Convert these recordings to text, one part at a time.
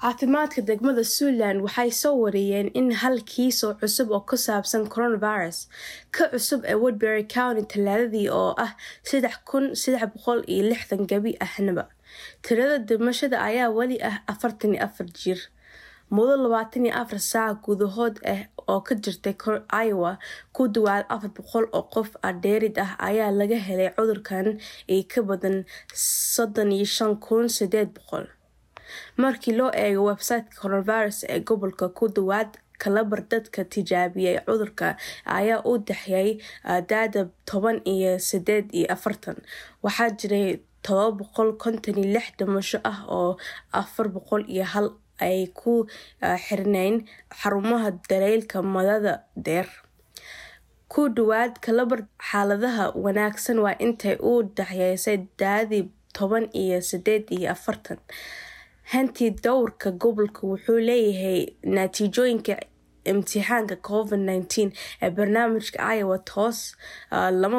caafimaadka degmada Suland waxay soo wariyeen in hal kiis oo cusub oo ku saabsan coronavirus ka cusub ee Woodbury County talaadadii oo ah sedex kun sedex boqol iyo lixdan gabi ahnaba tirada dhimashada ayaa weli ah afartan iyo afar jir muddo labaatan iyo afar saac gudahood ah oo ka jirtay Iowa ku dhawaad afar boqol oo qof ah dheerid ah ayaa laga helay cudurkan iyo ka badan soddon iyo shan kun sideed boqol markii loo eego websiteka coronavirus ee gobolka ku dhawaad kalabar dadka tijaabiyay cudurka ayaa u dhexeeyay daada toban iyo sideed iyo afartan waxaa jiray todoba boqol konton iyo lix dhimasho ah oo afar boqol iyo hal ay ku xirneyn xarumaha dareylka madada dheer ku dhawaad kalabar xaaladaha wanaagsan waa intay u dhexeysay daadii toban iyo sideed iyo afartan hanti dowrka gobolka wuxuu leeyahay natiijooyinka imtixaanka covid nineteen ee barnaamijka iowa toos lama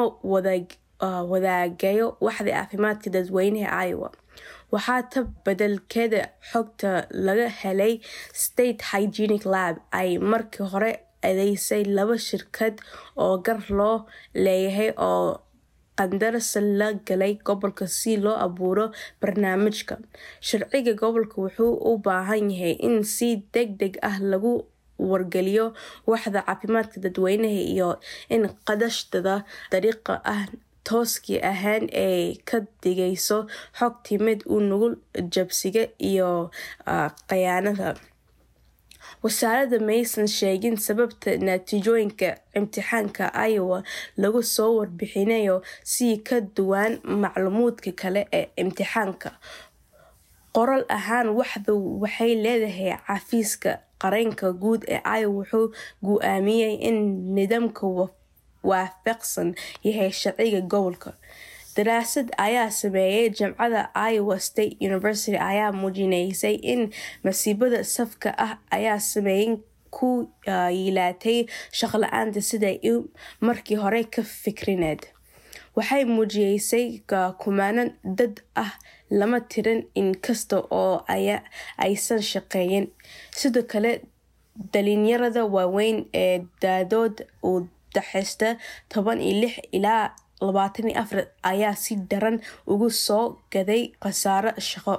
wadaagayo waxda caafimaadka dadweynaha iowa waxaa ta bedelkeeda xogta laga helay state hygienic lab ay markii hore adeysay laba shirkad oo gar loo leeyahay oo qandarasa la galay gobolka si loo abuuro barnaamijka sharciga gobolka wuxuu u baahan yahay in si deg deg ah lagu wargeliyo waxda caafimaadka dadweynaha iyo in qadashtada dariiqa ah tooskii ahaan ay ka dhigayso xog timid u nugul jabsiga iyo khayaanada wasaaradda maysan sheegin sababta natiijooyinka imtixaanka iowa lagu soo warbixinayo si ka duwan macluumaadka kale ee imtixaanka qoral ahaan waxdu waxay leedahay xafiiska qaranka guud ee iowa wuxuu gu-aamiyey in nidaamka waafaqsan yahay sharciga gobolka daraasad ayaa sameeyay jamcada iowa state university ayaa muujinaysay in masiibada safka ah ayaa sameeyin ku yilaatay shaqla-aanta siday markii hore ka fikrineed waxay muujiyeysay kumaanan dad ah lama tiran inkasta oo aysan shaqeeyin sidoo kale dhalinyarada waaweyn ee daadood u daxeysta toban iyo lix ilaa labaatan iyo afar ayaa si daran ugu soo gaday khasaaro shaqo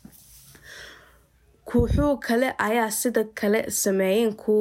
kuuxuu kale ayaa sida kale sameeyen ku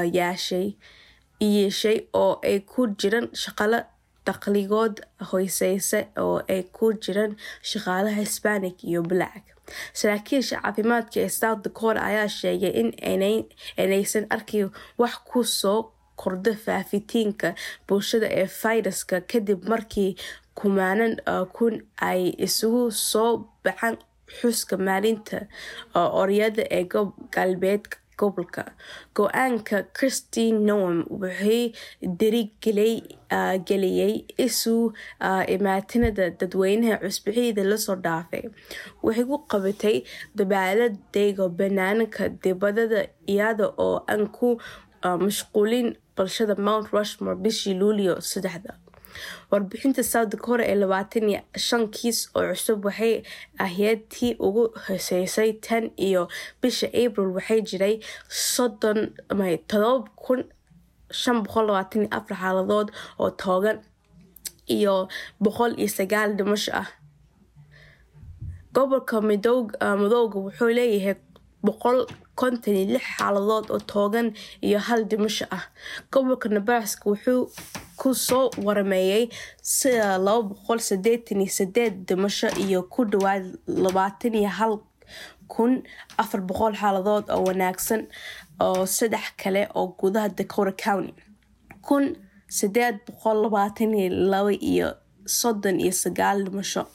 yeeshay oo ay ku jiraan shaqalo dakhligood hooseysa oo ay ku jiraan shaqaalaha hispanic iyo black saraakiisha caafimaadka ee south dakota ayaa sheegay in inaysan arkin wax ku soo kordha faafitiinka bulshada ee fayraska kadib markii kumaanan kun ay isugu soo baxaan xuska maalinta oryada ee galbeedka gobolka go-aanka christine noam wuxuu dirigeliyey isu imaatinada dadweynaha cusbixiyada lasoo dhaafay waxay ku qabatay dabaaladayga banaanka dibadada iyada oo aan ku mashquulin bulshada mount rushmore bishii luulio saddexda warbixinta south dakota ee labaatan iyo shan kiis oo cusub waxay ahayd tii ugu hoseysay tan iyo bisha april waxay jiray soddon todoba kun shan boqol labaatan iyo afar xaaladood oo toogan iyo boqol iyo sagaal dhimasho ah gobolka madowga wuxuu leeyahay boqol konton iyo lix xaaladood oo toogan iyo hal dhimasho ah gobolka nebraska wuxuu ku soo warameeyey sida laba boqol sideetan iyo sideed dhimasho iyo ku dhawaad labaatan iyo hal kun afar boqol xaaladood oo wanaagsan oo saddex kale oo gudaha dakota county kun sideed boqol labaatan iyo laba iyo soddon iyo sagaal dhimasho